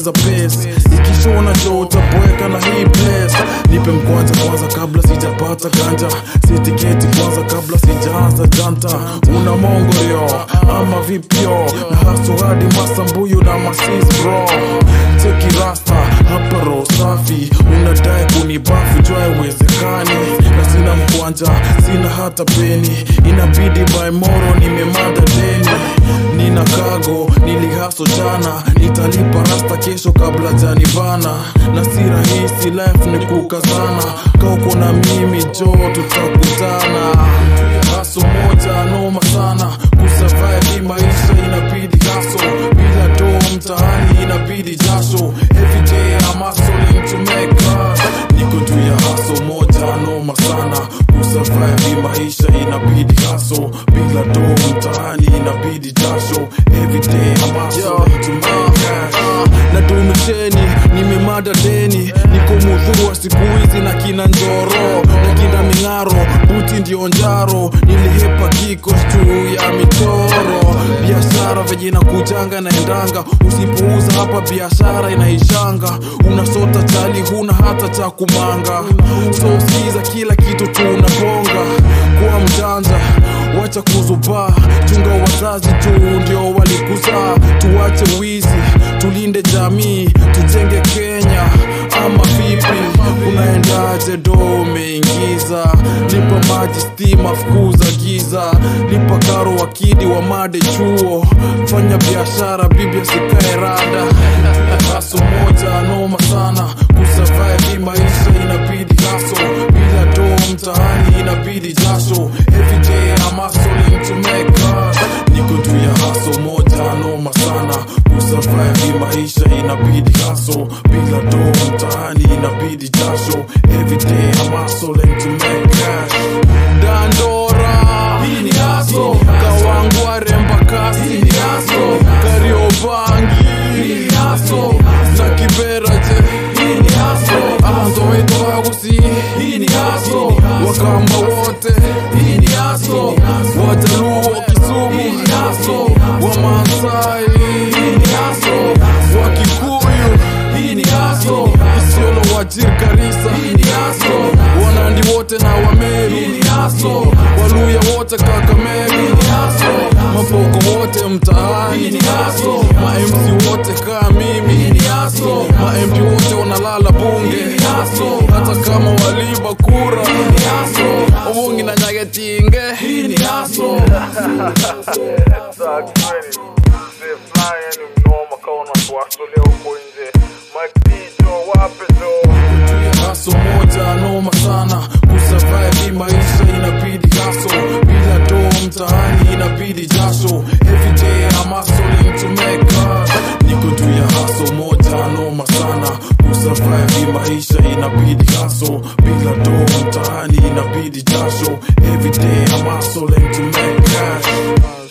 ongeza pace ikishona jo utaboeka na hii place nipe mkwanja kwanza kabla sijapata ganja sitiketi kwanza kabla sijaanza janta una mongorio ama vipyo na haso hadi masambuyu na masis bro cheki rasta hapa roho safi unadai kunibafu jua iwezekani na sina mkwanja sina hata peni inabidi by moro nimemada deni nina kago nilihaso jana nitalipa rasta kesho kabla janibana na si rahisi life ni kukazana kauko na mimi jo tutakutana haso moja noma sana kusurvive hii maisha inabidi haso bila do mtaani inabidi jasho everyday I'm hustling to make cash niko juu ya haso moja noma sana kusurvive hii maisha inabidi haso bila do mtaani inabidi jasho everyday I'm hustling to make cash na dumisheni nimemada deni niko mudhurwa siku hizi na kina njoro na kina ming'aro buti ndio njaro nilihepa kiko juu ya michoro biashara venye inakujanga naendanga usipouza hapa biashara inaishanga unasota chali huna hata cha kumanga so siza kila kitu tunabonga kuwa mjanja wacha kuzubaa chunga wazazi tu ndio walikuzaa tuwache wizi tulinde jamii tujenge kenya ama vipi unaendaje do umeingiza lipa maji stima fukuza giza lipa karo wakidi wa made chuo fanya biashara bibi asikae rada haso moja noma sana kusurvive hii maisha inabidi haso bila do mtaani inabidi jasho everyday I'm hustling to make cash niko juu ya haso moja noma sana kusurvive hii maisha inabidi haso bila do mtaani inabidi jasho everyday I'm hustling to make cash dandora hii ni haso kawangware mpakasi hii ni haso kariobangi hii ni haso na kiberaje hii ni haso amanzoweitoagusi hii ni haso wakamba wote hii ni haso wajaluo kisumu hii ni haso wamaasai hii ni haso wakikuyu hii ni haso isiolo wajir karisa hii ni haso wanandi wote na wameru hii ni haso waluya wote kakamegu hii ni haso mapoko wote mtaani hii ni haso mamc wote kaa mimi hii ni haso mamp wote wanalala bunge hii ni haso hata kama waliba kura hii ni haso obungi na nyagetinge hii ni haso haso moja noma sana kusurvive hii maisha inabidi haso bila do mtaani inabidi jasho everyday I'm hustling to make cash niko juu ya haso moja noma sana kusurvive hii maisha inabidi haso bila do mtaani inabidi jasho everyday I'm hustling to make cash